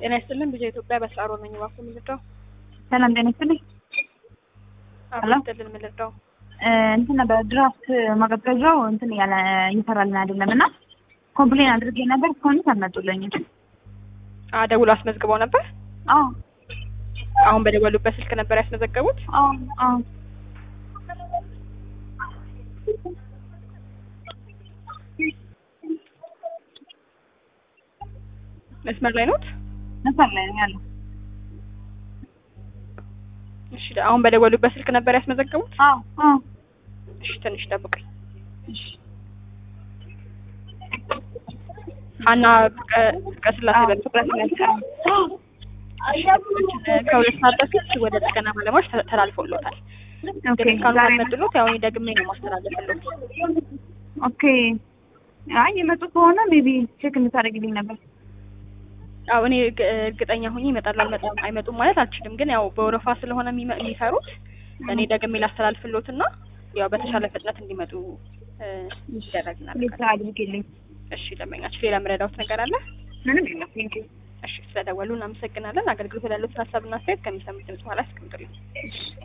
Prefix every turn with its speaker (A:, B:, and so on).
A: ጤና ይስጥልን ብዙ ኢትዮጵያ በስራ ሮል ነኝ እባክዎ የምንረዳው
B: ሰላም ጤና ይስጥልኝ።
A: አብሮ
B: ሄሎ።
A: ይስጥልን የምንረዳው
B: እ እንትን ነበር ድራፍት ማቀዝቀዣው እንትን እያለ እየሰራልን አይደለም እና ኮምፕሌን አድርጌ ነበር እስካሁን አልመጡልኝም።
A: አ ደውሎ አስመዝግበው ነበር
B: አዎ
A: አሁን በደወሉበት ስልክ ነበር ያስመዘገቡት
B: አዎ አዎ
A: መስመር ላይ ኖት
B: መስመር ላይ ነው ያለው።
A: እሺ አሁን በደወሉበት ስልክ ነበር ያስመዘገቡት
B: አዎ አዎ
A: እሺ ትንሽ ጠብቀኝ
B: እሺ
A: ሀና ፍቀ- ፍቅረ ስላሴ
B: አዎ
A: በሚል
B: ትኩረት መስቀል
A: ከሁለት ሰዓት በፊት ወደ ጥገና ባለሙያዎች ተ- ተላልፎሎታል
B: ኦኬ
A: ግን እስካሁን
B: ዛሬ
A: ካልመጡሎት ያው እኔ ደግሜ ነው ማስተላለፍሎት
B: ኦኬ አይ የመጡ ከሆነ ሜቢ ቼክ እንድታደርግልኝ ነበር።
A: ያው እኔ እርግ- እርግጠኛ ሆኜ ይመጣሉ አልመጣም አይመጡም ማለት አልችልም ግን ያው በወረፋ ስለሆነ የሚመ- የሚሰሩት እኔ ደግሜ ላስተላልፍሎት እና ያው በተሻለ ፍጥነት እንዲመጡ እ፣ ይደረግ
B: ፕሊዝ
A: እናደርጋለን
B: አድርግልኝ።
A: እሺ ደንበኛችን ሌላ የምረዳውት ነገር አለ
B: ምንም የለም። ቴንክ ዩ
A: እሺ ስለደወሉ እናመሰግናለን አገልግሎት ላሉት ሀሳብና አስተያየት ከሚሰሙት ድምጽ በኋላ አስቀምጡልኝ
B: እሺ